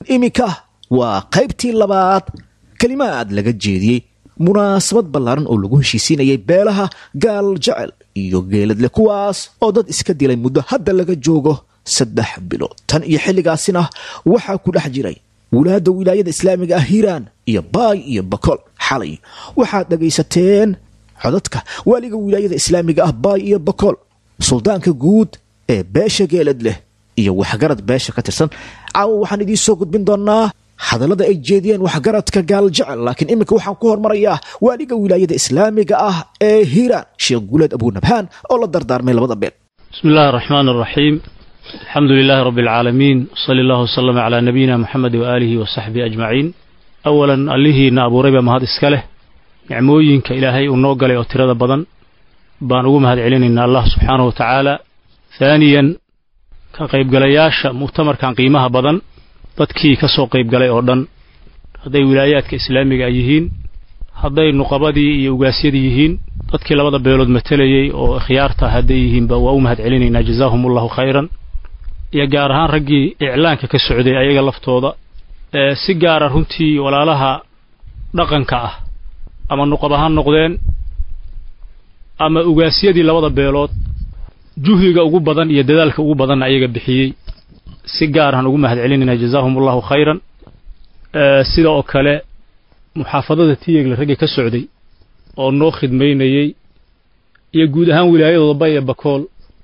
iminka waa qaybtii labaad kelimaad laga jeediyey munaasabad ballaaran oo lagu heshiisiinayay beelaha gaal jecel iyo geeladle kuwaas oo dad iska dilay muddo hadda laga joogo saddex bilood tan iyo xilligaasina waxaa ku dhex jiray wulaadda wilaayada islaamiga ah hiiraan iyo baay iyo bakol xalay waxaad dhagaysateen codadka waaliga wilaayada islaamiga ah baay iyo bakol suldaanka guud ee beesha geelad leh iyo waxgarad beesha ka tirsan caawa waxaan idiin soo gudbin doonaa hadallada ay jeediyeen waxgaradka gaal jecel laakiin iminka waxaan ku hormarayaa waaliga wilaayada islaamiga ah ee hiiraan sheekh guuleed abunabhaan oo la dardaarmay labada beel بسم الله الرحمن الرحيم الحمد لله رب العالمين صلى الله وسلم على نبينا محمد وآله وصحبه أجمعين أولا الله نابو ربا مهد اسكاله نعموينك إلهي ونوغل وترد بدن بانوغو مهد علين إن الله سبحانه وتعالى ثانيا كقيب قلياش مؤتمر كان قيمها بدن dadkii ka soo qayb galay oo dhan hadday wilaayaadka islaamiga ay yihiin hadday nuqabadii iyo ugaasyadii yihiin dadkii labada beelood matelayey oo khiyaarta hadday yihiinba waa u mahad celinaynaa jazaahum allahu khayran iyo gaar ahaan raggii iclaanka ka socday ayaga laftooda ee si gaara runtii walaalaha dhaqanka ah ama nuqab ahaan noqdeen ama ugaasyadii labada beelood juhdiga ugu badan iyo dadaalka ugu badanna ayaga bixiyey si gaarahan ugu mahad celinaynaa jazaahum allahu khayran sida oo kale muxaafadada tiyegle raggii ka socday oo noo khidmaynayey iyo guud ahaan wilaayadooda bay ee bakool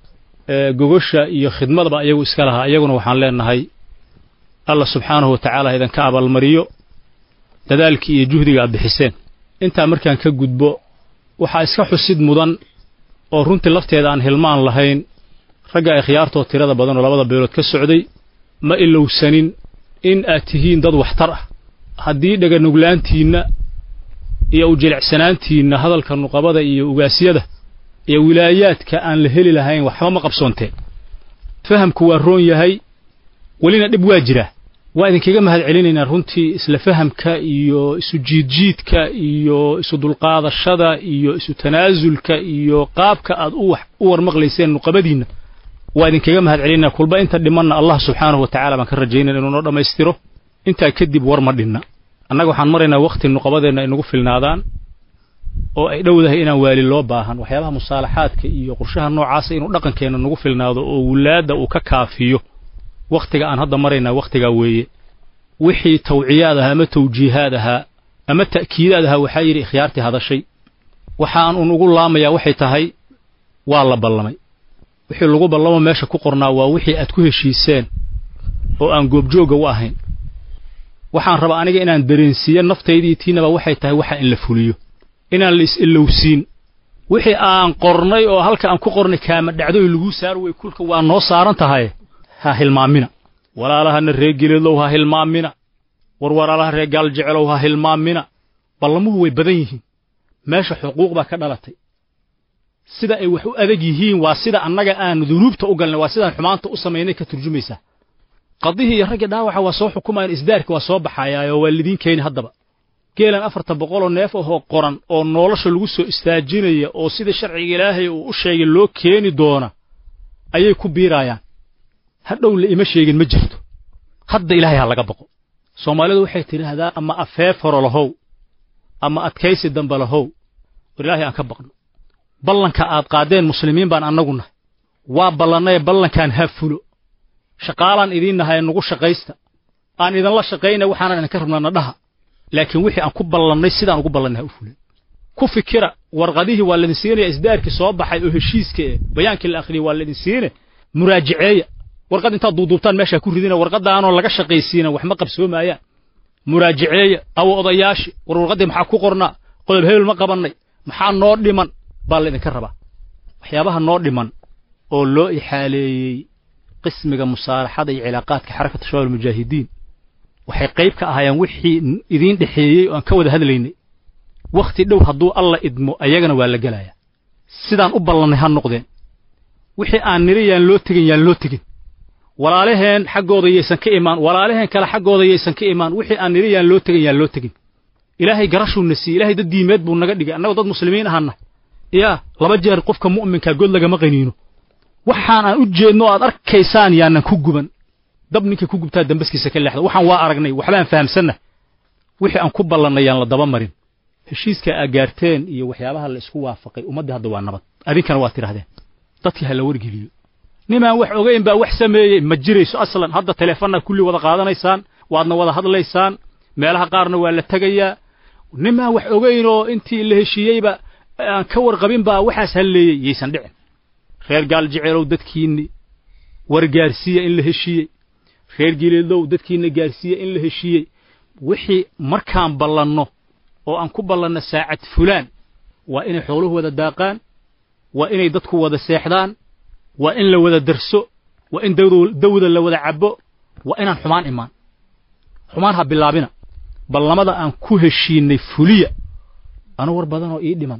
gogosha iyo khidmadaba ayagu iska lahaa iyaguna waxaan leenahay allah subxaanahu wa tacaala idinka abaalmariyo dadaalkii iyo juhdiga aad bixiseen intaa markaan ka gudbo waxaa iska xusid mudan oo runtii lafteeda aan hilmaan lahayn ragga ay khiyaartoo tirada badan oo labada beelood ka socday ma ilowsanin in aad tihiin dad waxtar ah haddii dhaganuglaantiinna iyo ujilicsanaantiinna hadalka nuqabada iyo ugaasyada iyo wilaayaadka aan la heli lahayn waxba ma qabsoonteen fahamku waa roon yahay welina dhib waa jiraa waa idinkaga mahad celinaynaa runtii isla fahamka iyo isu jiidjiidka iyo isu dulqaadashada iyo isu tanaasulka iyo qaabka aad u warmaqlayseen nuqabadiinna waa idinkaga mahad celinaa kulba inta dhimanna allah subxaanahu wa tacala baan ka rajaynaya inuu noo dhammaystiro intaa kadib war ma dhinna annaga waxaan maraynaa wakhti nuqabadeenna ay nagu filnaadaan oo ay dhowdahay inaan waali loo baahan waxyaabaha musaalaxaadka iyo qorshaha noocaasa inuu dhaqankeenna nagu filnaado oo wulaadda uu ka kaafiyo wakhtiga aan hadda maraynaa wakhtigaa weeye wixii tawciyaad ahaa ama tawjiihaad ahaa ama ta'kiidaad ahaa waxaa yidhi ikhyaartii hadashay waxaan un ugu laamayaa waxay tahay waa la ballamay wixii lagu ballamo meesha ku qornaa waa wixii aad ku heshiiseen oo aan goobjoogga u ahayn waxaan rabaa aniga inaan dareensiiyo naftaydii tiinaba waxay tahay waxa in la fuliyo inaan la is-ilowsiin wixii aan qornay oo halka aan ku qornay kaama dhacdoy laguu saar wey kulka waa noo saaran tahay ha hilmaamina walaalahana reer geleedow ha hilmaamina war walaalaha reer gaal jecelow ha hilmaamina ballamuhu way badan yihiin meesha xuquuq baa ka dhalatay sida ay wax u adag yihiin waa sida annaga aan dunuubta u galnay waa sidaan xumaanta u samaynay ka turjumaysaa qadihii iyo raggii dhaawaca waa soo xukumayaan isdaarka waa soo baxayaayoo waa lidiin keeni haddaba geelan afartan boqoloo neef ahoo qoran oo nolosha lagu soo istaajinaya oo sida sharciga ilaahay uu u sheegay loo keeni doona ayay ku biiraayaan hadhow la ima sheegin ma jirto hadda ilaahay ha laga baqo soomaalidu waxay tidhaahdaa ama afeef horo lahow ama adkaysi dambe lahow war ilaahay aan ka baqno ballanka aad qaadeen muslimiin baan annagu nahay waa ballannaye ballankaan ha fulo shaqaalaan idiin nahay nagu shaqaysta aan idinla shaqaynay waxaanan idinka rabnaa nadhaha laakiin wixii aan ku ballannay sidaan ugu ballannay ha u fulay ku fikira warqadihii waa laidin siinaya isdaarkii soo baxay oo heshiiska ee bayaankii la akhriyey waa laidin siine muraajaceeya warqad intaad duuduubtaan meeshaa ku ridina warqadaanoo laga shaqaysiina wax ma qabsoomaayaan muraajaceeya awo odayaashi war warqaddii maxaa ku qornaa qodob hebel ma qabannay maxaa noo dhiman baa laydinka rabaa waxyaabaha noo dhiman oo loo ixaaleeyey qismiga musaalaxada iyo cilaaqaadka xarakata shabaab almujaahidiin waxay qayb ka ahaayeen wixii idiin dhexeeyey oo aan ka wada hadlaynay wakhti dhow hadduu alla idmo ayagana waa la gelayaa sidaan u ballannay ha noqdeen wixii aan niri yaan loo tegin yaan loo tegin walaalaheen xaggooda yaysan ka imaan walaalaheen kale xaggooda yaysan ka imaan wixii aan niri yaan loo tegin yaan loo tegin ilaahay garashuu na siiyey ilaahay dad diimeed buu naga dhigay annagoo dad muslimiin ahaana yaa laba jeer qofka mu'minkaa god lagama qaniino waxaan aan u jeedno aad arkaysaan yaanan ku guban dab ninka ku gubtaa dambaskiisa ka leexda waxaan waa aragnay waxbaan fahamsanna wixii aan ku ballannay yaan la daba marin heshiiska aa gaarteen iyo waxyaabaha la isku waafaqay ummaddii hadda waa nabad adinkana waa tidhahdeen dadkii ha la wargeliyo nimaan wax ogayn baa wax sameeyey ma jirayso aslan hadda teleefonna kulli wada qaadanaysaan waadna wada hadlaysaan meelaha qaarna waa la tegayaa nimaan wax ogayn oo intii la heshiiyeyba aan ka warqabin baa waxaas halleeyey yaysan dhicin reer gaal jeceelow dadkiinni war gaarsiiya in la heshiiyey reer gileedow dadkiinna gaarsiiya in la heshiiyey wixii markaan ballanno oo aan ku ballanno saacad fulaan waa inay xooluhu wada daaqaan waa inay dadku wada seexdaan waa in la wada darso waa in dawda la wada cabbo waa inaan xumaan imaan xumaan ha bilaabina ballamada aan ku heshiinnay fuliya anu war badanoo ii dhiman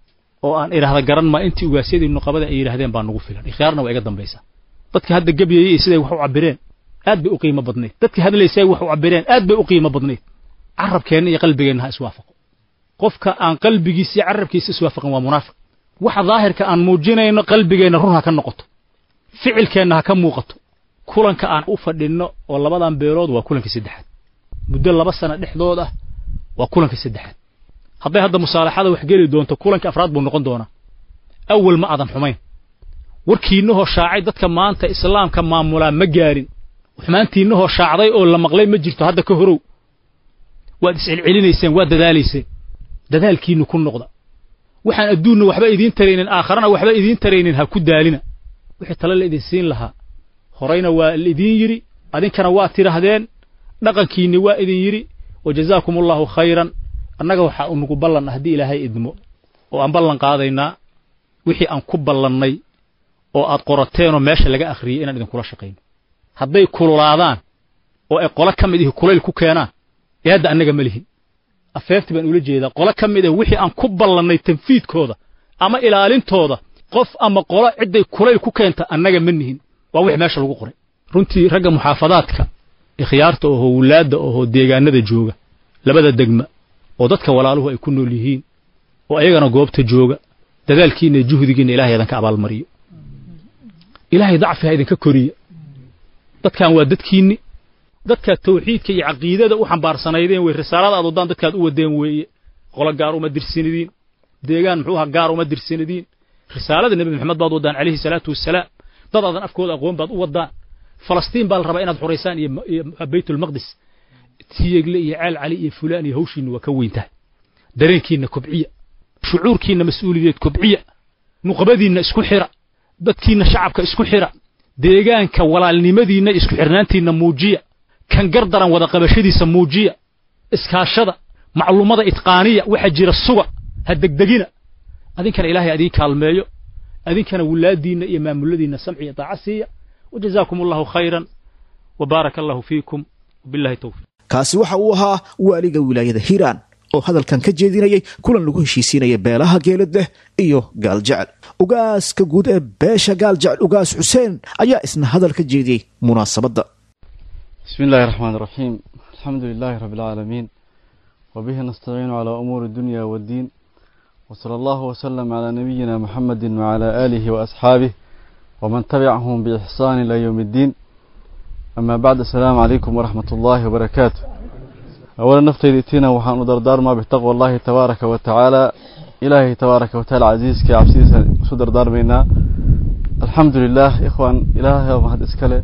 oo aan idhaahda garan maa intii ugaasyadii nuqabada ay yidhahdeen baa nugu filan ikhyaarna waa iga dambaysaa dadka hadda gebyayey iyo siday wax u cabbireen aad bay u qiimo badnayd dadka hadlaysay wax u cabbireen aad bay u qiimo badnayd carabkeenna iyo qalbigeenna ha iswaafaqo qofka aan qalbigiisa iyo carabkiisa iswaafaqin waa munaafiq waxa daahirka aan muujinayno qalbigeenna run ha ka noqoto ficilkeenna ha ka muuqato kulanka aan u fadhinno oo labadan beelood waa kulankii saddexaad muddo laba sana dhexdood ah waa kulankii saddexaad hadday hadda musaalaxada wax geli doonto kulankii afraad buu noqon doonaa awal ma aadan xumayn warkiinnahoo shaacay dadka maanta islaamka maamulaa ma gaarin xumaantiinnahoo shaacday oo la maqlay ma jirto hadda ka horow waad iscelcelinayseen waad dadaalayseen dadaalkiinnu ku noqda waxaan adduunna waxba idiin taraynin aakharana waxba idiin taraynin ha ku daalina wixii tale la idin siin lahaa horayna waa laidiin yidhi adinkana waa tidhaahdeen dhaqankiinni waa idin yidhi wa jazaakum allahu khayran annaga waxaa unugu ballan haddii ilaahay idmo oo aan ballan qaadaynaa wixii aan ku ballannay oo aad qorateenoo meesha laga akhriyey inaan idinkula shaqayno hadday kululaadaan oo ay qolo ka mid ihi kulayl ku keenaan ee hadda annaga ma lihin afeefti baan ula jeedaa qolo ka mid ah wixii aan ku ballannay tanfiidkooda ama ilaalintooda qof ama qolo cidday kulayl ku keenta annaga ma nihin waa wix meesha lagu qoray runtii ragga muxaafadaadka ikhyaarta ohoo wulaadda ohoo deegaanada jooga labada degma oo dadka walaaluhu ay ku nool yihiin oo ayagana goobta jooga dadaalkiinna iyo juhdigiinna ilahay idinka abaalmariyo ilaahay dacfi ha idinka koriya dadkan waa dadkiinni dadkaad tawxiidka iyo caqiidada u xambaarsanaydeen wey risaalada aad waddaan dadkaad u wadeen weeye qolo gaar uma dirsinadiin deegaan muxuu aha gaar uma dirsinadiin risaalada nebi maxamed baad waddaan calayhi salaatu wassalaam dad aadan afkooda aqoon baad u waddaan falastiin baa la rabaa inaad xoraysaan iyo baytulmaqdis tiyegle iyo ceel cali iyo fulaan iyo hawshiinna waa ka weyn tahay dareenkiinna kobciya shucuurkiinna mas-uuliyeed kobciya nuqbadiinna isku xira dadkiinna shacabka isku xira deegaanka walaalnimadiinna isku xirnaantiinna muujiya kan gardaran wada qabashadiisa muujiya iskaashada macluumada itqaaniya waxa jira suga ha degdegina adinkana ilaahay adiin kaalmeeyo adinkana wulaadiinna iyo maamuladiinna samci iyo daaca siiya wajazaakum allahu khayran وبارك الله فيكم وبالله التوفيق kaasi waxa uu ahaa waaliga wilaayada hiiraan oo hadalkan ka jeedinayay kulan lagu heshiisiinaya beelaha geelad leh iyo gaal jecel ugaaska guud ee beesha gaal jecel ugaas xuseen ayaa isna hadal ka jeediyey munaasabadda بسم الله الرحمن الرحيم الحمد لله رب العالمين وبه نستعين على أمور الدنيا والدين وصلى الله وسلم على نبينا محمد وعلى آله وأصحابه ومن تبعهم بإحسان إلى يوم الدين أما بعد السلام عليكم ورحمة الله وبركاته أولا نفتي إتينا وحان دردار ما بتقوى الله تبارك وتعالى إلهي تبارك وتعالى عزيز كي عبسيس سدر دار بينا الحمد لله إخوان إلهي ومهد إسكاله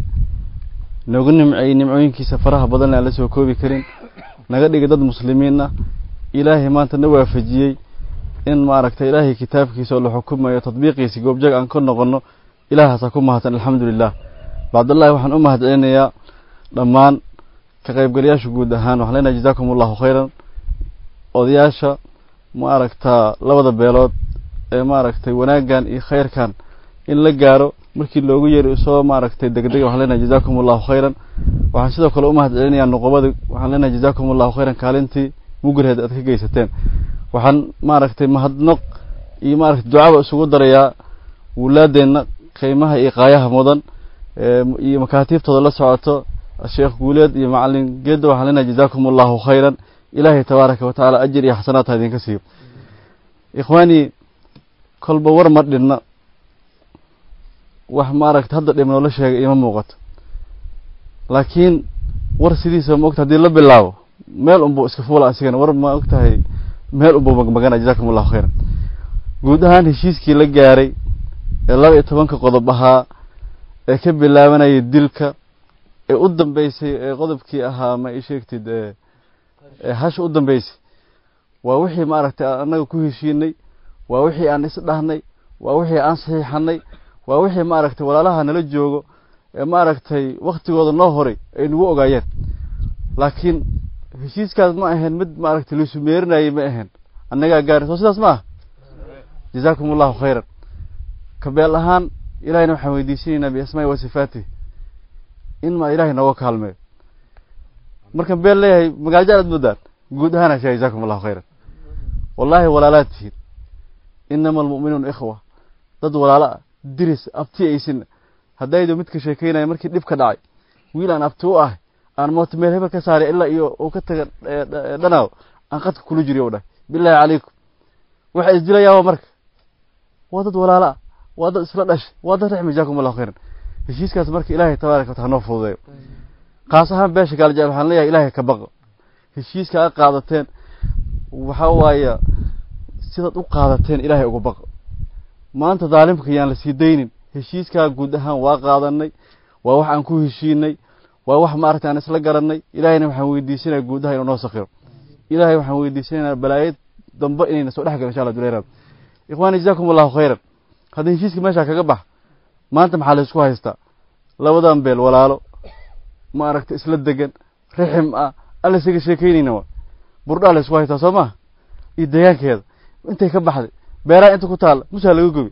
noogu nimceeyey nimcooyinkiisa faraha badan aan la soo koobi karin naga dhigay dad muslimiinna ilaahay maanta na waafajiyey in maaragtay ilaahay kitaabkiisa oo la xukumayo tadbiiqiisa goobjag aan ka noqono ilaahaasaa ku mahadsan alxamdulilah bacdallahi waxaan u mahad celinayaa dhammaan ka qaybgalayaasha guud ahaan waxaan leenahay jazaakum allahu khayran odayaasha maaragtaa labada beelood ee maaragtay wanaaggan iyo khayrkan in la gaaro markii loogu yeeray soo maaragtay degdega waxaan leenahay jazaakum allahu khayran waxaan sidoo kale u mahad celinayaa nuqubada waxaan leenahay jazaakum allahu khayran kaalintii mugurheed aad ka geysateen waxaan maaragtay mahadnaq iyo maaragtay ducaba isugu darayaa wulaadeenna qiimaha iyo qaayaha mudan iyo makaatiiftooda la socoto sheekh guuleed iyo macalin geedda waxaan leenahay jazaakum allahu khayran ilaahay tabaaraka wa tacaala ajir iyo xasanaadha idinka siiyo ikhwaani kolba war ma dhinna wax maaragta hadda dhib noola sheegay ima muuqato laakiin war sidiisa ma ogta hadii la bilaabo meel unbuu iska fuula asigana war ma og tahay meel unbuu magmagana jazakum allahu khayran guud ahaan heshiiskii la gaaray ee laba iyo tobanka qodob ahaa ee ka bilaabanayay dilka ee u dambeysay ee qodobkii ahaa ma ii sheegtid ee hasha u dambeysay waa wixii maaragtay annaga ku heshiinay waa wixii aan isdhahnay waa wixii aan saxiixanay waa wixii maaragtay walaalaha nala joogo ee maaragtay waktigooda noo horay ay nagu ogaayeen laakiin heshiiskaas ma ahayn mid maaragtay laisu meerinayay ma ahayn annagaa gaari soo sidaas ma ah jazaakum allahu khayran kabeel ahaan ilahayna waxaan weydiisanaynaa biasmaa'i wa sifaatih in ma ilahay nooga kaalmeeyo markan beel leeyahay magaalajaan aad moodaan guud ahaan ashaa jazaakum allahu khayran wallaahi walaalaad tihiin inama almu'minuuna ikhwa dad walaalo ah diris abti aysin haddaydo midka sheekeynaya markii dhib ka dhacay wiil aan abti u ahay aan moota meel hebel ka saaray ilaa iyo uu ka taga dhanaaw aan qadka kula jiriyo u dhahay bilaahi calaykum waxa isdilayaaba marka waa dad walaalo ah waa dad isla dhashay waa dad raxmi jazaakum allahu khayran heshiiskaas marka ilaahay tabaaraka wataala noo fududeeyo kaas ahaan beesha gaaljaal waxaan leeyahay ilaahay ka baqo heshiiska a qaadateen waxa waaye sidaad u qaadateen ilaahay uga baqo maanta daalimka yaan la sii daynin heshiiskaa guud ahaan waa qaadanay waa wax aan ku heshiinay waa wax maaragtay aan isla garanay ilaahayna waxaan weydiisanaya guud ahaan inuu noo sakiro ilaahay waxaan weydiisanaynaa balaayad dambe inayna soo dhex galo insha allah duleeraad ikhwaani jazaakum allahu khayran haddii heshiiska meeshaa kaga bax maanta maxaa la isku haystaa labadan beel walaalo ma aragta isla degan rixim ah aan la isaga sheekeynayna wa burdhaa la isku haystaa soo maha iyo deegaankeeda intay ka baxday beeraha inta ku taalla musaa laga gobi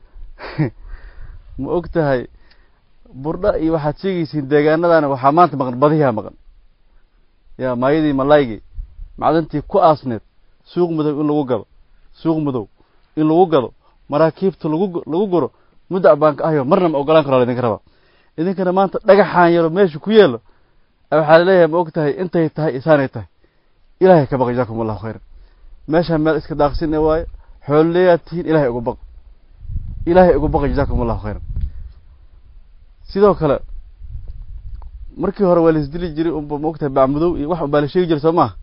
ma og tahay burdha iyo waxaad sheegaysiin deegaanadana waxaa maanta maqan badiyaa maqan yaa maayadii malaygii macdantii ku aasneed suuq madow in lagu gado suuq madow in lagu gado maraakiibta lagu lagu guro muddac baan ka ahyo marna ma ogolaan karo idinka rabaa idinkana maanta dhagaxaan yaro meesha ku yeelo waxaa laleeyahay ma og tahay intay tahay isaanay tahay ilaahay ka baq jazaakum allahu khayran meeshaan meel iska daaqsine waayo xoolleeyaad tihiin ilaahay uga baq ilaahay uga baqi jazaakum allahu khayran sidoo kale markii hore waa la isdili jiray unba ma og tahay bacmudow iyo wax unbaa la sheegi jiray soo maaha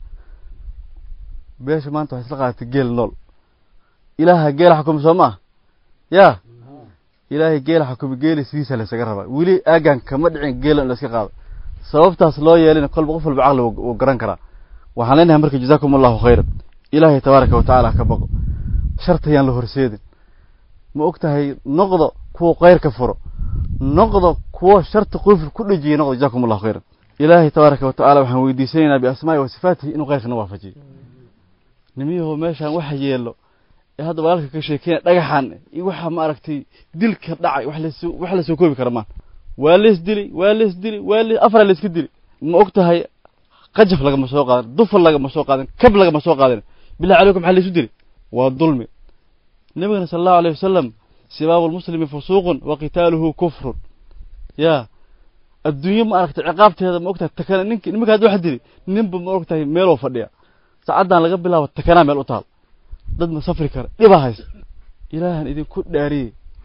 beesha maanta waxay isla qaadatay geel nool ilaaha geela xukumi soo maaha yaa ilaahay geela xukumi geeli sidiisa la isaga rabaa weli aagan kama dhicin geela in la iska qaado sababtaas loo yeelina kolba qof walba caqli wuu garan karaa waxaan leenahay marka jazaakum allahu khayran ilaahay tabaaraka wa tacaala ka baqo shartayaan la horseedin ma og tahay noqdo kuwa khayrka furo noqdo kuwa sharta qufil ku dhejiya noqdo jazaakum allahu khayran ilaahay tabaaraka wa tacaala waxaan weydiisanaynaa biasmaa'i wa sifaatihi inuu khayrkana waafajiyo nimiyahoo meeshaan waxa yeelo ee hadda walaalka ka sheekeynaya dhagaxan iyo waxa ma aragtay dilka dhacay wax lasoo wax lasoo koobi kara maan waa lees dili waa lees dili waa lees afar leeska dili ma og tahay qajaf lagama soo qaadan dufal lagama soo qaadan kab lagama soo qaadan billahi calaykum maxaa laysu dili waa dulmi nabigana sala allahu alayh wasalam sibaabu lmuslimi fusuuqun wa qitaaluhu kufrun ya adduunye ma aragtay ciqaabteeda ma og tahay takana ninki nimanka hadda wax dili ninba ma og tahay meeloo fadhiya saacaddan laga bilaabo takanaa meel u taal dad ma safri kara dhibaa haysta ilaahan idinku dhaariyey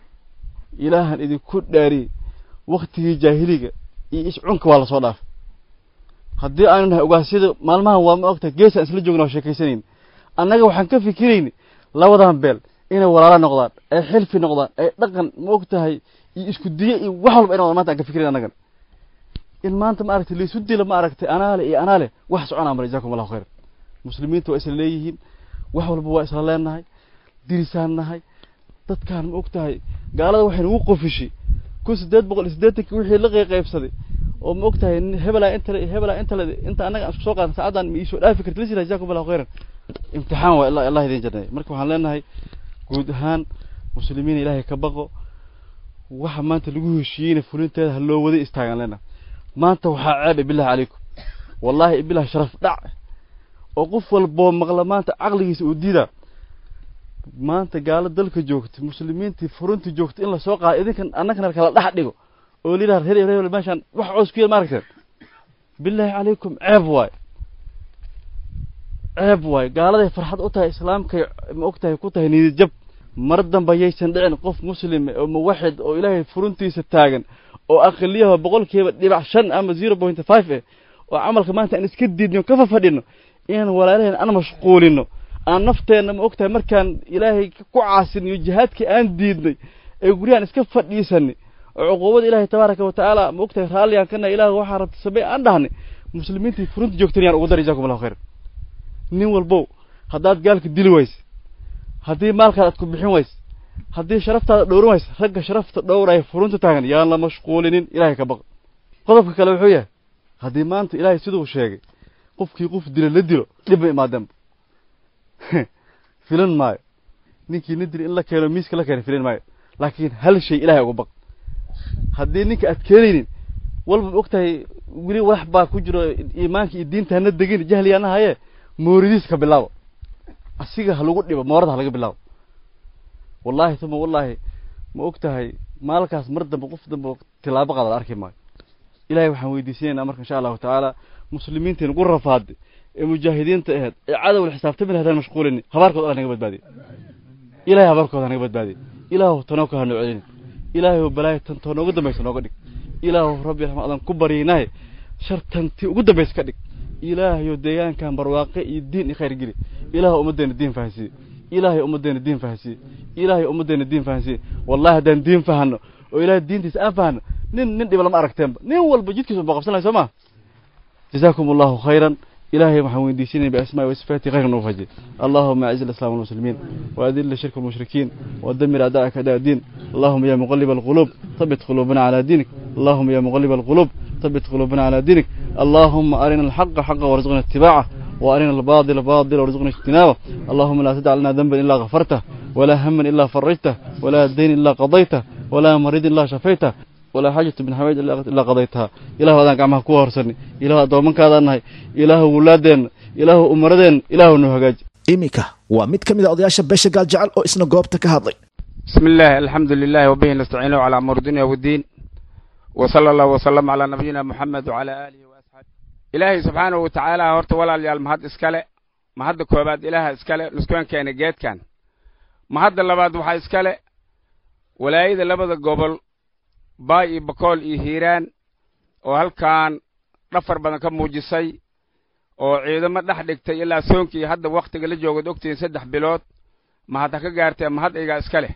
ilaahan idinku dhaariyey waktigii jaahiliga iyo iscunka waa lasoo dhaafay haddii aanu nahay ogaasyada maalmahan waa ma ogtahay geesaan isla joogna oo sheekaysanayn annaga waxaan ka fikiraynay labadan beel inay walaalo noqdaan ay xilfi noqdaan ay dhaqan ma og tahay iyo isku diye iyo wax walba ay noqdaan maanta aan ka fikirayn annagan in maanta ma aragtay laysu dila ma aragtay anaale iyo anaale wax soconaa mara jazakum allahu khayran muslimiinta waa isla leeyihiin wax walba waa isla leenahay dirisaan nahay dadkaan ma og tahay gaalada waxay nagu qofishay kun siddeed boqol iyo siddeetanki wixii la qeyqaybsaday oo ma og tahay hebelaa inta hebelaa inta inta annaga aan isku soo qaadan saacaddan ma iisoo dhaafi karti lisila jazakum allahu khayran imtixaan waa ilaa allah idin janneeya marka waxaan leenahay guud ahaan muslimiin ilaahay ka baqo waxa maanta lagu heshiiyeyna fulinteeda ha loo wada istaagaan leenahay maanta waxaa ceeb billahi calaykum wallaahi billahi sharaf dhac oo qof walboo maqla maanta caqligiisa uu diidaa maanta gaalo dalka joogta muslimiintii furuntii joogta in lasoo qaado idinkan annagana kala dhex dhigo oo lidaa reer hebel meeshaan wax coos ku yeel ma aragteen billaahi calaykum ceeb waay ceeb waay gaaladay farxad u tahay islaamkay ma og tahay ku tahay niyad jab mar damba yaysan dhicin qof muslim oo muwaxid oo ilaahay furuntiisa taagan oo aqaliyaha boqolkiiba dhibac shan ama zero point five eh oo camalka maanta aan iska diidno ka fafadhino inaan walaalaheen aan mashquulino aan nafteenna ma ogtahay markaan ilaahay ku caasiniyo jihaadkii aan diidnay ee guryahan iska fadhiisanay oo cuquubada ilaahay tabaaraka wa tacaala ma ogtahay raalligaan kana ilaah waxaa rabta samey aan dhahnay muslimiintii furunta joogteen yaan ugu dar jazakum allahu khayr nin walbow haddaad gaalka dili wayse haddii maalkaad aad ku bixin wayse haddii sharaftaada dhowrin wayse ragga sharafta dhowraya furunta taagan yaan la mashquulinin ilaahay ka baq qodobka kale wuxuu yahay haddii maanta ilaahay siduu sheegay qofkii qof dila la dilo dhib ma imaadeenba filan maayo ninkii na dili in la keeno miiska la keeno filan maayo laakiin hal shay ilaahay uga baq haddii ninka aad keenaynin walba ma ogtahay weli wax baa ku jiro iimaanka iyo diinta hana degin jahliyaana haye mooridiis ka bilaabo asiga ha lagu dhibo moorada ha laga bilaabo wallahi tuma wallahi ma ogtahay maalkaas mar dambe qof dambe tilaabo qaada la arki maayo ilahay waxaan weydiisanaynaa marka insha allahu tacaala muslimiinta nagu rafaade ee mujaahidiinta aheed ee cadowla xisaabtami lahaydaan mashquulini habaarkooda alla naga badbaadiye ilahay habaarkooda ha naga badbaadiye ilaahu tanoo ka hanoo celini ilaahay balaayo tan too noogu dambaysa nooga dhig ilaahu rabbi raxma adan ku baryaynaye shartantii ugu dambaysa ka dhig ilaahayo deegaankan barwaaqe iyo diin iyo khayr geli ilaahu ummaddeena diin fahansiiye ilaahay ummaddeena diin fahansiiye ilaahay ummaddeena diin fahansiiye wallahi haddaan diin fahano oo ilaahay diintiisa aan fahano nin nin dhiba lama aragteenba nin walba jidkiisa ba qabsan lahay soo ma جزاكم الله خيرا إلهي محمد ديسين بأسماء وصفاته غير نوفجي اللهم أعز الإسلام والمسلمين وأذل الشرك والمشركين ودمر أعداءك أعداء الدين اللهم يا مقلب القلوب ثبت قلوبنا على دينك اللهم يا مقلب القلوب ثبت قلوبنا على دينك اللهم أرنا الحق حقا وارزقنا اتباعه وأرنا الباطل باطلا وارزقنا اجتنابه اللهم لا تدع لنا ذنبا إلا غفرته ولا هما إلا فرجته ولا دين إلا قضيته ولا مريض إلا شفيته ولا حاجة من حوائج إلا قضيتها إله هذا قامها كوه هرسني إله دومن كذا نهي إله ولادين إله أمردين إله نهجاج iminka waa mid ka mid a odayaasha beesha gaal jecel oo isna goobta ka hadlay بسم الله الحمد لله وبه نستعين على أمر الدنيا والدين وصلى الله وسلم على نبينا محمد وعلى آله وأصحابه إلهي سبحانه وتعالى هورت ولا ليال مهد إسكالي مهد كوباد إله إسكالي نسكوان كان جيت كان مهد اللباد وحا إسكالي ولا إذا لبد قبل باي بكول إي هيران وهالكان نفر بدن كم موجسي oo ciidamo dhex dhigtay ilaa soonkii hadda wakhtiga la joogad ogtihiin saddex bilood ma hadda ka gaartee ma had igaa iska leh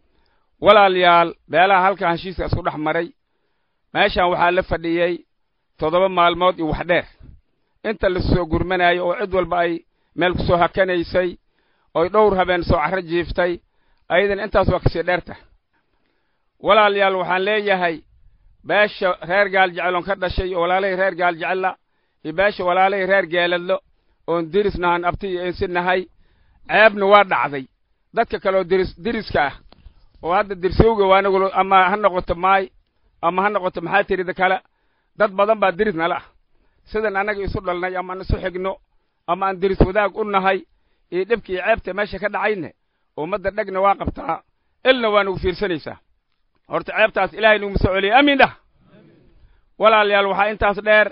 walaalayaal beelaha halkan heshiiska isku dhex maray meeshan waxaa la fadhiyey toddoba maalmood iyo wax dheer inta la soo gurmanayo oo cid walba ay meel ku soo hakanaysay oy dhowr habeen soo carro jiiftay ayadan intaas waa kasii dheerta walaalayaal waxaan leeyahay beesha reer gaal jeceloon ka dhashay oo walaalahii reer gaal jecella iyo beesha walaalahii reer geeladlo oon dirisnahan abti iyo ensi nahay ceebna waa dhacday dadka kaleoo diris diriska ah oo hadda dirsowga waanagul ama ha noqoto maay ama ha noqoto maxaa tirida kale dad badan baa diris nala ah sidan annaga isu dhalnay ama aan isu xigno ama aan diris wadaag u nahay iyo dhibka iyo ceebta meesha ka dhacayne ummadda dhegna waa qabtaa ilna waa nagu fiirsanaysaa horta ceebtaas ilaahay nagu soo celiyay amiin dhah walaalayaal waxaa intaas dheer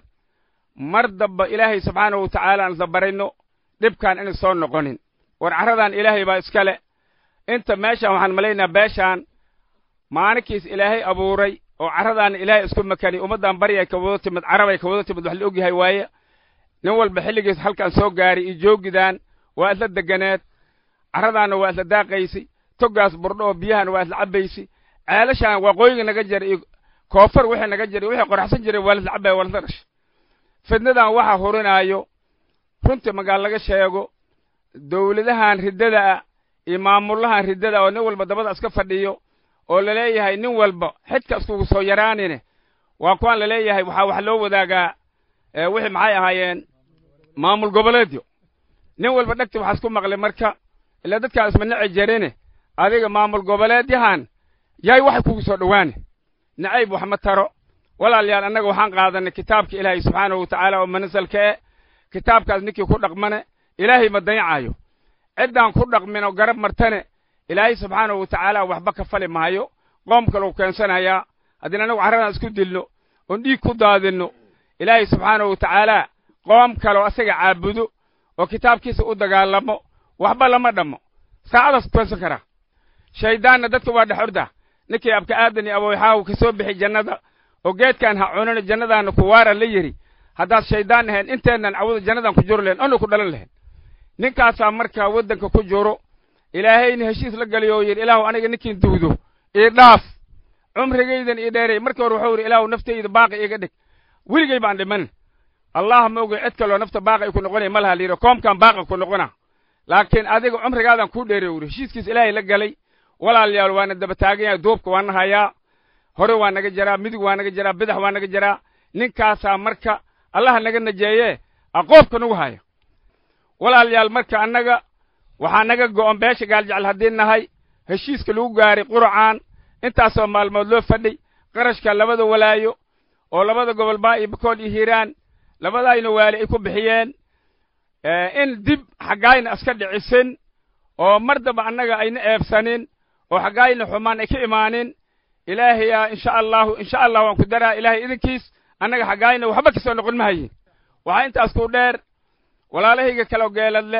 mar damba ilaahay subxaanahu wa tacaala aan dabarayno dhibkaan inay soo noqonin war carradan ilaahay baa iska le inta meeshaan waxaan malaynayaa beeshaan maalinkiis ilaahay abuuray oo carradaana ilaahay isku makani ummaddan baryay ka wada timid carabay ka wada timid wax la ogyahay waaye nin walba xilligiis halkan soo gaaray iyo joogidaan waa isla deganeed carradaanna waa isla daaqaysi toggaas burdho oo biyahana waa isla cabbaysi ceelashaan waqooyiga naga jira iyo koofar wixii naga jira wixii qoraxsan jiray waa lasla cabbaya waa lasla dhashay fidnadan waxaa hurinaayo runtii magaal laga sheego dawladahan riddada ah iyo maamullahan riddada oo nin walba dabada iska fadhiyo oo laleeyahay nin walba xidka iskugu soo yaraanine waa kuwaan laleeyahay waxaa wax loo wadaagaa wixii maxay ahaayeen maamul goboleedyo nin walba dhegti waxaa isku maqlay marka ilaa dadkaa isma nici jarine adiga maamul goboleedyahan yaay waxay kugu soo dhowaane nacayb wax ma taro walaalayaal annaga waxaan qaadanay kitaabka ilaahay subxaanahu wa tacaala oo manasalka e kitaabkaas ninkii ku dhaqmane ilaahay ma dayacayo ciddaan ku dhaqmin oo garab martane ilaahay subxaanahu wa tacaala waxba ka fali maayo qoom kaleu keensanayaa haddii annagu carradan isku dilno oon dhiig ku daadinno ilaahay subxaanahu wa tacaala qoom kaleo asaga caabudo oo kitaabkiisa u dagaalamo waxba lama dhammo saacadaas toosan karaa shayddaanna dadka waa dhex orda ninkii abka aadan iyo abowxaahu ka soo bixi jannada oo geedkaan ha cunana jannadaana ku waara la yidhi haddaad shayddaan ahayn inteennan cawada jannadaan ku juro lahayn onu ku dhalan lahayn ninkaasaa markaa waddanka ku juro ilaahayna heshiis la galiyo oo yidhi ilaahu aniga ninkiin duudo ii dhaaf cumrigaydan ii dheeray markii hore wuxuu yidhi ilaahu naftayda baaqi iga dhig weligay baan dhiman allah ma ogay cid kaloo nafta baaqi ku noqonaya ma laha la yidhi koomkaan baaqi ku noqona laakiin adiga cumrigaadan kuu dheeray wuri heshiiskiis ilaahay la galay walaalayaal waana daba taagan yahay duubka waa na hayaa hore waa naga jaraa midig waa naga jaraa bidax waa naga jaraa ninkaasaa marka allaha naga najeeye aqoobka nagu haya walaalayaal marka annaga waxaa naga go'on beesha gaaljecel haddii nahay heshiiska lagu gaaray quracaan intaasoo maalmood loo fadhay qarashka labada walaayo oo labada gobol baa iyo bakool iyo hiiraan labadaayna waali ay ku bixiyeen in dib xaggaayna iska dhicisin oo mar damba annaga ayna eebsanin oo xaggaayna xumaan ay ka imaanin ilaahayaa insha allahu insha allah waan ku daraa ilaahay idinkiis annaga xaggaayna waxba ka soo noqon mahayin waxaa intaas ku dheer walaalahayga kaloo geeladle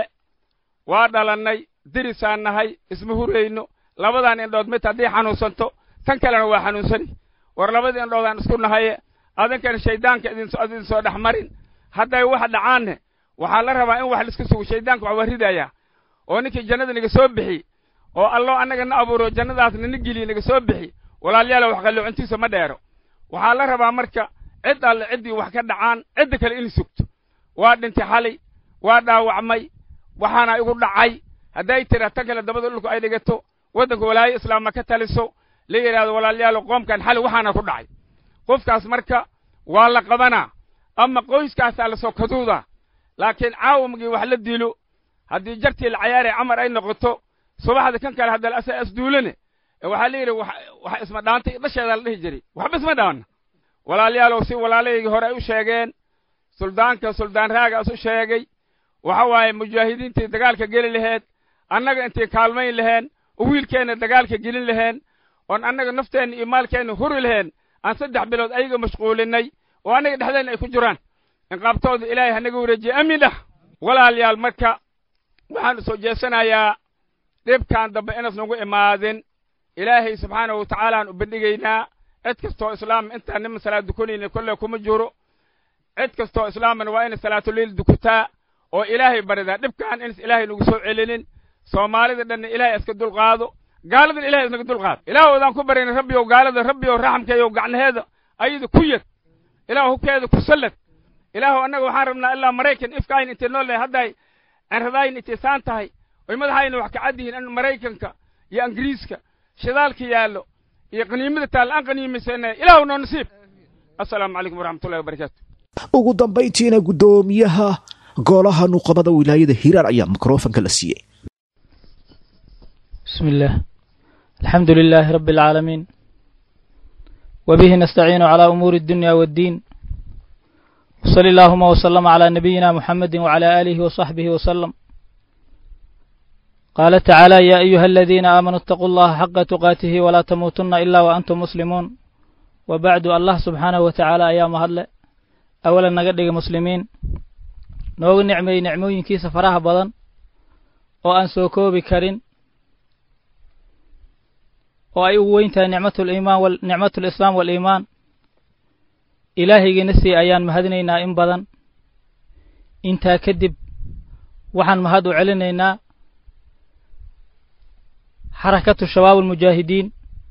waa dhalannay dirisaan nahay isma hurayno labadan indhood mid haddii xanuunsanto tan kalena waa xanuunsani war labadii indhoodaan isku nahaye adinkana shayddaanka idin soo dhex marin hadday wax dhacaanne waxaa la rabaa in wax laiska sugo shayddaanka wax waa ridayaa oo ninkii jannada naga soo bixi oo allo annaga na abuuro jannadaasna na geliye naga soo bixi walaalyaala wax qalloocintiisa ma dheero waxaa la rabaa marka cid alle ciddii wax ka dhacaan cidda kale in sugto waa dhintay xalay waa dhaawacmay waxaana igu dhacay hadday tira tan kale dabada dhulku ay dhigato waddanka walaayo islaamma ka taliso la yidhahdo walaalyaalo qoomkan xalay waxaana ku dhacay qofkaas marka waa la qabanaa ama qoyskaasaa la soo kaduudaa laakiin caawamgii wax la dilo haddii jartii la cayaaree camar ay noqoto subaxda kan kale haddala asaa asduulane waxaa la yidhi wax isma dhaantay dhasheedaa la dhihi jiray waxba isma dhaanna walaalyaalow si walaalahaygii hore ay u sheegeen suldaanka suldaan raagaas u sheegay waxa waaye mujaahidiintii dagaalka geli laheed annaga intii kaalmayn laheen oo wiilkeenna dagaalka gelin laheen oon annaga nafteenna iyo maalkeenna huri laheen aan saddex bilood ayaga mashquulinay oo annaga dhexdeenna ay ku jiraan inqaabtooda ilaahay hanaga wareejiye amiin dhah walaalayaal marka waxaan soo jeesanayaa dhibkan dambe inas nagu imaadin ilaahay subxaanahu watacaalaan u bandhigaynaa cid kastoo islaam intaan niman salaad dukanayna kolle kuma jiro cid kastoo islaamana waa inay salaatuliil dukutaa oo ilaahay baridaa dhibkan inas ilaahay nagu soo celinin soomaalida dhanna ilaahay iska dulqaado gaaladan ilahay isnaga dulqaado ilaah odaan ku barayna rabbiyow gaalada rabbiyow raxamkeeyow gacnaheeda ayada ku yad ilaah hubkeeda ku sallad ilaahu annaga waxaan rabnaa ilaa maraykan ifkaayn intay nool lehay hadday cinradaayin intay saan tahay oy madaxayna wax ka cad yihiin in maraykanka iyo ingiriiska shidaalka yaallo iyo qaniimada taalla aan qaniimaysana ilaahu noo nasiib assalaamu calaykum waraxmatullahi wabarakaatu ugu dambayntiina guddoomiyaha golaha nuqabada wilaayada hiiraan ayaa mikrofanka la siiyey بسم الله الحمد لله رب العالمين وبه نستعين على أمور الدنيا والدين وصلى اللهم وسلم على نبينا محمد وعلى آله وصحبه وسلم قال تعالى يا أيها الذين آمنوا اتقوا الله حق تقاته ولا تموتن إلا وأنتم مسلمون وبعد الله سبحانه وتعالى أيام هلا أولا نقدق مسلمين نوغ نعمي نعموين كيس فراها بدن وأن سوكوبي كرين oo ay ugu weyn tahay nicmatuliimaan nicmatulislaam waaliimaan ilaahaygiina sii ayaan mahadinaynaa in badan intaa kadib waxaan mahad u celinaynaa xarakatu shabaab almujaahidiin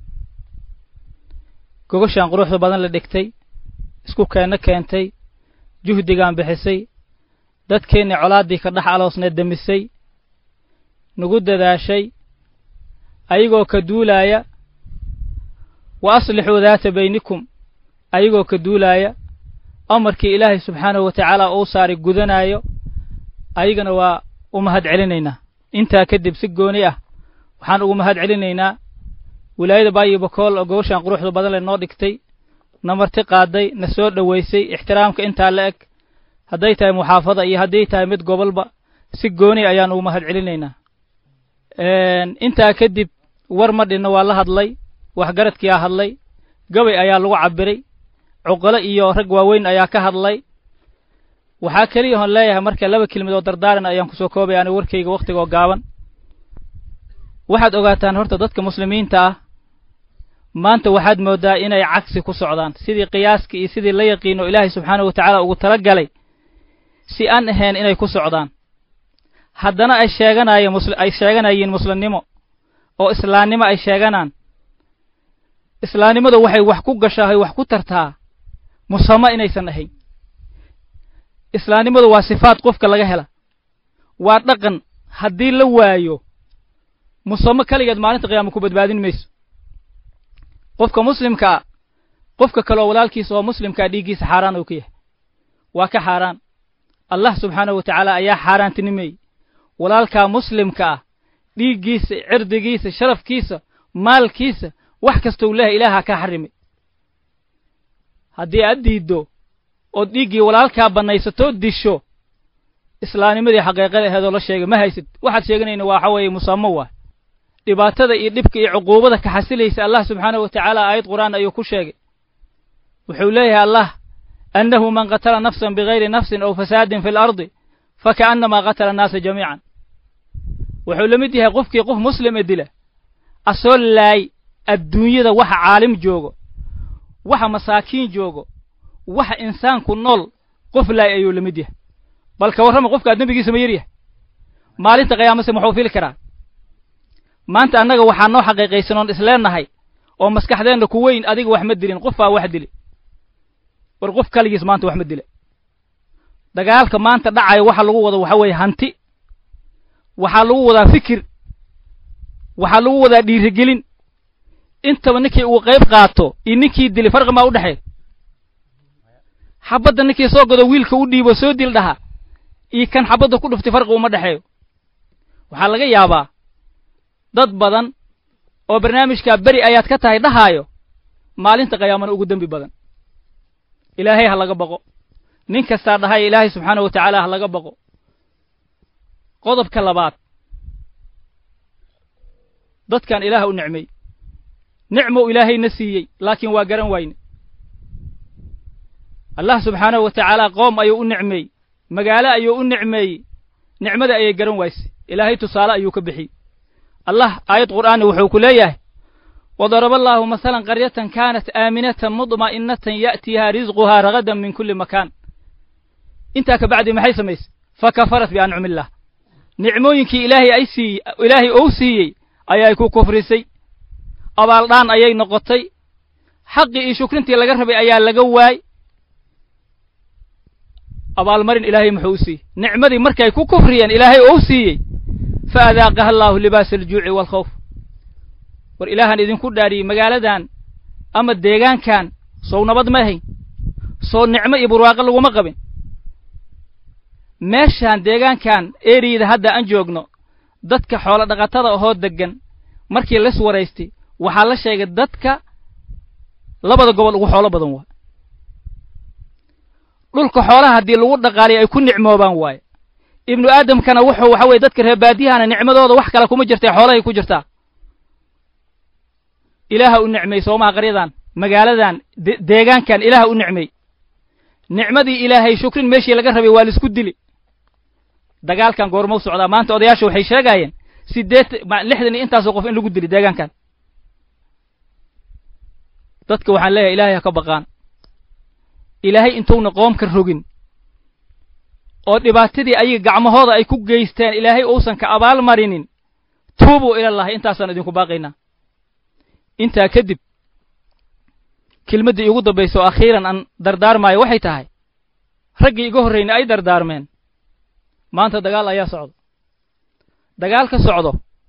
gogoshaan quruxda badan la dhigtay isku keenno keentay juhdigaan bixisay dadkeennii colaaddii ka dhex aloosneed demisay nagu dadaashay ayagoo ka duulaaya wa aslixuu daata baynikum ayagoo ka duulaaya amarkii ilaahay subxaanahu wa tacaala uu saaray gudanaayo ayagana waa u mahad celinaynaa intaa kadib si gooni ah waxaan ugu mahad celinaynaa wilaayada baayo bakool oo gobashaan quruxda badan le noo dhigtay na marti qaaday na soo dhoweysay ixtiraamka intaa la eg hadday tahay muxaafada iyo hadday tahay mid gobolba si gooni ayaan ugu mahad celinaynaa intaa kadib war ma dhinno waa la hadlay waxgaradkiyaa hadlay gabay ayaa lagu cabbiray cuqalo iyo rag waaweyn ayaa ka hadlay waxaa keliya hoon leeyahay marka laba kelmid oo dardaaran ayaan kusoo koobaya aniga warkayga wakhtigoo gaaban waxaad ogaataan horta dadka muslimiinta ah maanta waxaad mooddaa inay cagsi ku socdaan sidii qiyaaskii iyo sidii la yaqiino ilaahay subxaanahu wa tacaala ugu tala galay si aan ahayn inay ku socdaan haddana ay sheeganaayo ay sheeganayiin muslimnimo oo islaamnimo ay sheeganaan islaamnimadu waxay wax ku gashaa wax ku tartaa musamo inaysan ahayn islaamnimadu waa sifaad qofka laga hela waa dhaqan haddii la waayo musamo keligeed maalinta qiyaama ku badbaadin mayso qofka muslimkaa qofka kaleoo walaalkiisa oo muslimkaa dhiiggiisa xaaraan uu ka yahay waa ka xaaraan allah subxaanahu wa tacaala ayaa xaaraantinimeeyey walaalkaa muslimka ah dhiiggiisa cirdigiisa sharafkiisa maalkiisa wax kastou leehay ilaahaa kaa xarimay haddii aad diiddo ood dhiiggii walaalkaa bannaysatoo disho islaamnimadii xaqiiqada aheedoo la sheegay ma haysid waxaad sheeganayna waxa weeye musamo waa dhibaatada iyo dhibka iyo cuquubada ka xasilaysa allah subxaanahu wa tacaala aayad qur'aan ayuu ku sheegay wuxuu leeyahay allah annahu man qatala nafsan bigayri nafsin aw fasaadin fi lardi fakaannamaa qatala annaasa jamiican wuxuu la mid yahay qofkii qof muslim e dila asoo laay adduunyada waxa caalim joogo waxa masaakiin joogo waxa insaanku nool qof laay ayuu la mid yahay bal ka warrama qofkaad dembigiisa ma yar yahay maalinta qiyaamase muxuu fili karaa maanta annaga waxaa noo xaqiiqaysan oon isleennahay oo maskaxdeenna ku weyn adiga wax ma dilin qof baa wax dili war qof kaligiis maanta wax ma dila dagaalka maanta dhacayo waxa lagu wado waxa weeye hanti waxaa lagu wadaa fikir waxaa lagu wadaa dhiirigelin intaba ninkii uu qayb qaato iyo ninkii dili farqi maa u dhexeey xabadda ninkii soo gado wiilka u dhiibo soo dil dhaha iyo kan xabadda ku dhuftay farqi uma dhexeeyo waxaa laga yaabaa dad badan oo barnaamijkaa beri ayaad ka tahay dhahaayo maalinta qiyaamana ugu dembi badan ilaahay ha laga baqo nin kastaa dhahay ilaahay subxaanahu wa tacaala ha laga baqo qodobka labaad dadkan ilaah u nicmay nicmou ilaahayna siiyey laakiin waa garan wayne allah subxaanahu wa tacaala qoom ayuu u nicmeeyey magaalo ayuu u nicmeeyey nicmada ayay garan waysay ilaahay tusaale ayuu ka bixiyey allah aayad qur'aani wuxuu ku leeyahay wadaraba allaahu masalan qaryatan kaanat aaminatan mudma'inatan ya'tiihaa risquhaa ragadan min kulli makaan intaa ka bacdi maxay samaysay fa kafarat biancumi illah nicmooyinkii ilaahay ay siiy ilaahay ou siiyey ayay ku kufrisay abaaldhaan ayay noqotay xaqii iyo shukrintii laga rabay ayaa laga waay abaalmarin ilaahay muxuu u siiyey nicmadii markay ku kufriyeen ilaahay ou siiyey fa adaaqaha allaahu libaasa aljuuci waalkhawf war ilaahaan idinku dhaadhiyey magaaladan ama deegaankan sow nabad ma ahayn soo nicmo iyo burwaaqo laguma qabin meeshaan deegaankan eriyada hadda aan joogno dadka xoolo dhaqatada ahoo deggan markii las waraystay waxaa la sheegay dadka labada gobol ugu xoolo badan waa dhulka xoolaha haddii lagu dhaqaaliyo ay ku nicmoobaan waaye ibnu aadamkana wuxuu waxa weye dadka reebaadiyahana nicmadooda wax kale kuma jirtay xoolahay ku jirtaa ilaaha u nicmay soomaha qaryadan magaaladan deegaankan ilaaha u nicmay nicmadii ilaahay shukrin meeshii laga rabay waa laisku dili dagaalkan goormau socdaa maanta odayaasha waxay sheegaayeen sideet lixdan iyo intaasoo qof in lagu dili deegaankan dadka waxaan leeyahay ilaahay ha ka baqaan ilaahay intuuna qoomka rogin oo dhibaatadii ayaga gacmahooda ay ku geysteen ilaahay uusan ka abaal marinin tuubuu ilallahi intaasaan idinku baaqaynaa intaa kadib kelmaddii iigu dambaysa oo akhiiran aan dardaarmaayo waxay tahay raggii iga horrayna ay dardaarmeen maanta dagaal ayaa socdo dagaal ka socdo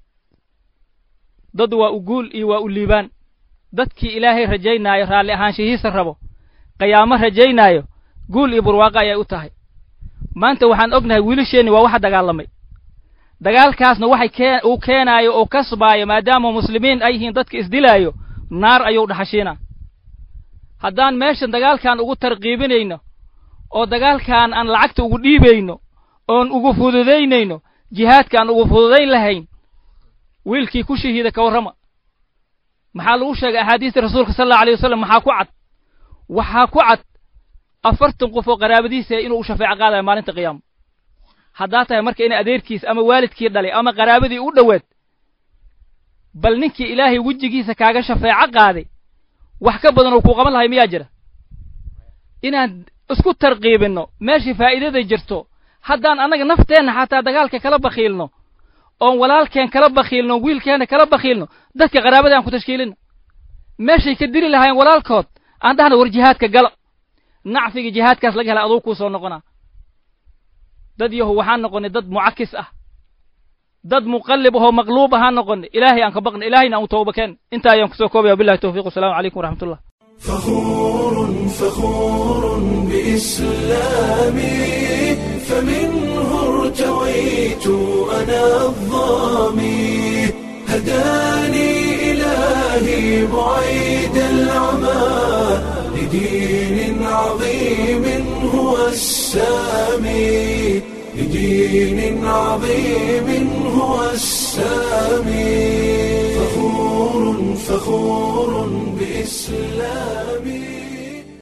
dad waa u guul iyo waa u liibaan dadkii ilaahay rajaynaayo raalli ahaanshihiisa rabo qiyaamo rajaynaayo guul iyo burwaaqo ayay u tahay maanta waxaan ognahay wiilasheenni waa waxa dagaalamay dagaalkaasna waxay kee uu keenaayo oo kasbaayo maadaama muslimiin ay yihiin dadka isdilaayo naar ayuu dhaxashiinaa haddaan meeshan dagaalkan ugu tarqiibinayno oo dagaalkan aan lacagta ugu dhiibayno oon ugu fududaynayno jihaadkaan ugu fududayn lahayn wiilkii ku shahiida ka warrama maxaa lagu sheegay axaadiista rasuulka sal allau alay wasalam maxaa ku cad waxaa ku cad afartan qof oo qaraabadiisa inuu u shafeeco qaadayo maalinta qiyaama haddaa tahay marka ina adeerkiis ama waalidkii dhalay ama qaraabadii u dhowaad bal ninkii ilaahay wejigiisa kaaga shafeeco qaaday wax ka badan oo kuu qaban lahay miyaa jira inaan isku tarqiibinno meeshii faa'iidada jirto haddaan annaga nafteenna xataa dagaalka kala bakhiilno oon walaalkeen kala bakhiilno oon wiilkeenna kala bakhiilno dadka qaraabada aan ku tashkiilino meeshay ka dili lahaayeen walaalkood aan dhahna war jihaadka gala nacfiga jihaadkaas laga hela aduu kuu soo noqonaa dad yahu waxaan noqonnay dad mucakis ah dad muqallib ahoo maqluub ahaan noqonnay ilaahay aan ka baqna ilaahayna aan u tooba keen intaa ayaan kusoo koobaya wabillahi tawfiq wasalaamu calaykum waraxmatullah فخور فخور بإسلامي فمنه ارتويت أنا الظامي هداني إلهي بعيد العمى لدين عظيم هو السامي لدين عظيم هو السامي فخور فخور بإسلامي